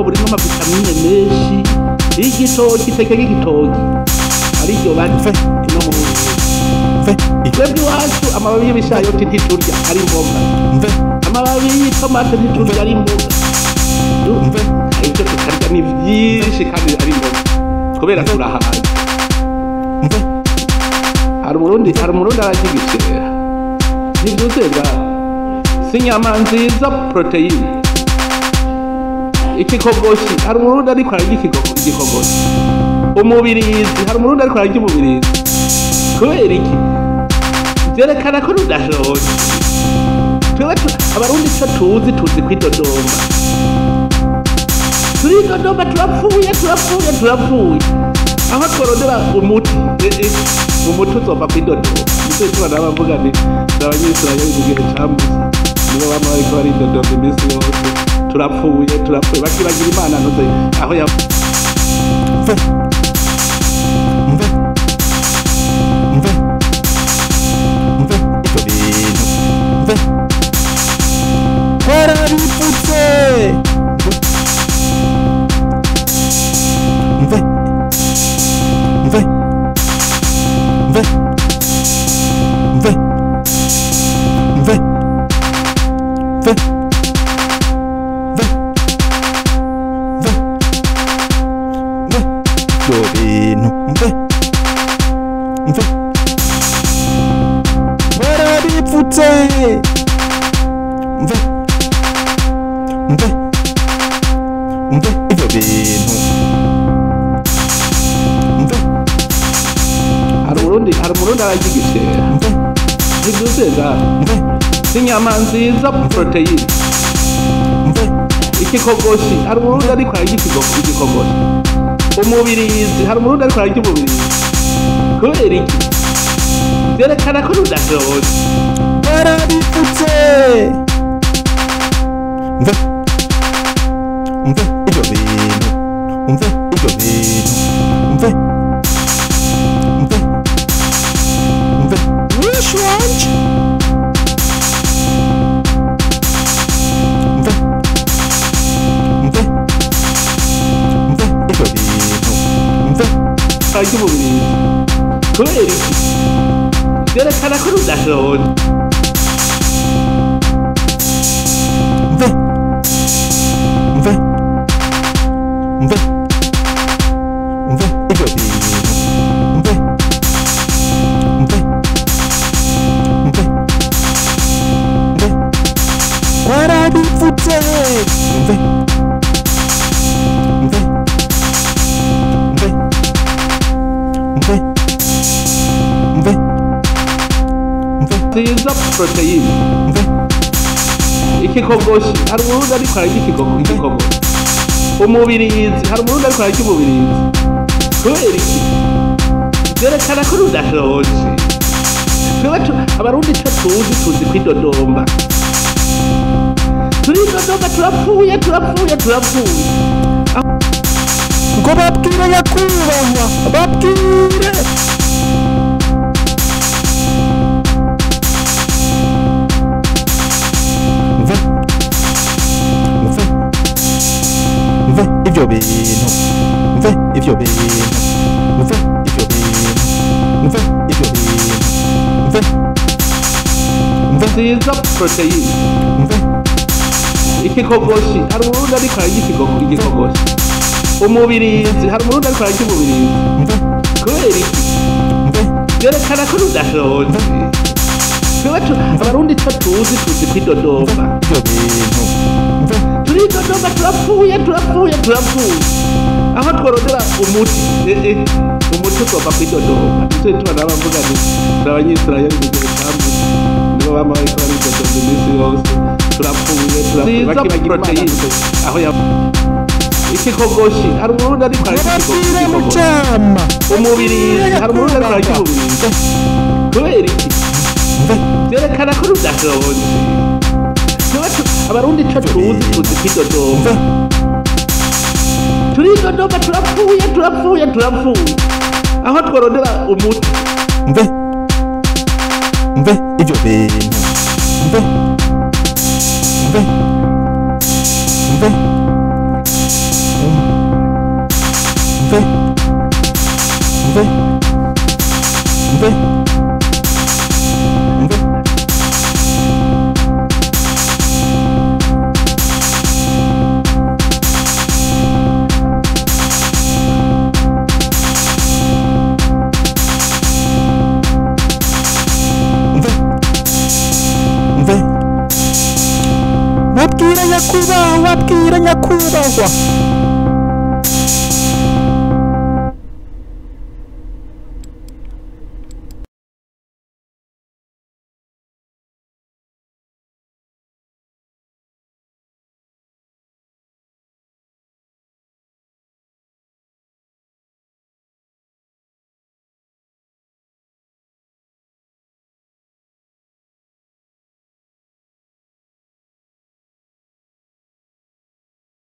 burimo amavitamine menshi y'igitoki iteke ry'igitoki ariryo barya ino mu Burundi mve twebwe iwacu amababi y'ibishayoti ntiturya ari imboga mve amababi y'itomate ntiturya ari imboga Du- mve ibyo tukarya ni byinshi kandi ari imboga kubera turahaye mve hari umurundi hari umurundi ararya igikera ntibyuzuye bwawe si inyama nziza poroteyine ikikogoshi hari umurundi ariko ararya ikigo- igikogoshi umubirizi hari umurundi ariko ararya umubirizi kubera iki byerekana ko rudashonje twebwe tu- abarundi icyo tuzi tuzi kwidodomba turidodomba turapfuye turapfuye turapfuye aho tworondera umuti eh, eh, umuti uzova kwidodomba nicyo gituma nabo bavuga ni abanyisirayeli mu gihe cya musa nibo bama bariko baridodomba iminsi yose turapfuye turapfuye bakibagira imana ntuze aho ya mve mve mve mve ibyo bintu mve warabipfutse mve mve mve mve mve mve mve mve mve ibyo bintu mve mve warabipfutse mve mve mve ibyo bintu mve hari umurundi hari umurundi ararya igikera mve ntibyuzuye bwawe mve si inyama nziza poroteyine mve ikikogoshi hari umurundi ariko ararya ikigo- igikogoshi umubirizi hari umurundi ariko ararya umubirizi kubera iki byerekana ko rudashonje warabipfutse mve mve ibyo bintu mve ibyo bintu mve mve mve wish wanje mve mve mve ibyo bintu mve ararya umubirizi kubera iki byerekana ko rudashonje mve mve mve mve ibyo bintu mve mve mve mve warabipfutse mve mve mve mve mve mve nziza poroteyine mve ikikogoshi hari umurundi ariko ararya ikigo- igikogoshi umubirizi hari umurundi ariko ararya umubirizi kubera iki byerekana ko rudashonje twebwe tu- abarundi icyo tuzi tuzi kwidodomba turidodomba turapfuye turapfuye turapfuye ngo babwire nyakubahwa babwire mve mve mve ibyo bintu mve ibyo bintu mve ibyo bintu mve ibyo bintu mve mve nziza poroteyine mve ikikogoshi hari umurundi ariko ararya ikigo- igikogoshi umubirizi hari umurundi ariko ararya umubirizi mve kubera iki mve byerekana ko rudashonje twebwe tu- abarundi icyo tuzi tuzi kwidodomba ibyo bintu mve turidodomba turapfuye turapfuye turapfuye aho tworondera umuti eh, eh, umuti ugomba kwidodomba nicyo gituma nabo bavuga ni turi abanyisirayeli mu gihe cya musa nibo bama bariko baridodomba iminsi yose turapfuye turapfuye bakibagira imana aho ya ikikogoshi hari umurundi ariko ararya babwire ikikogoshi mucama umubirizi hari umurundi ariko ararya umubirizi kubera iki mve byerekana ko rudashonje Twebwe tu- abarundi icyo tuzi tuzi kwidodomba mve turidodomba turapfuye turapfuye turapfuye aho tworondera umuti mve mve ibyo bintu mve mve mve mve mve mve mve mve mve wabwira nyakubahwa wabwira nyakubahwa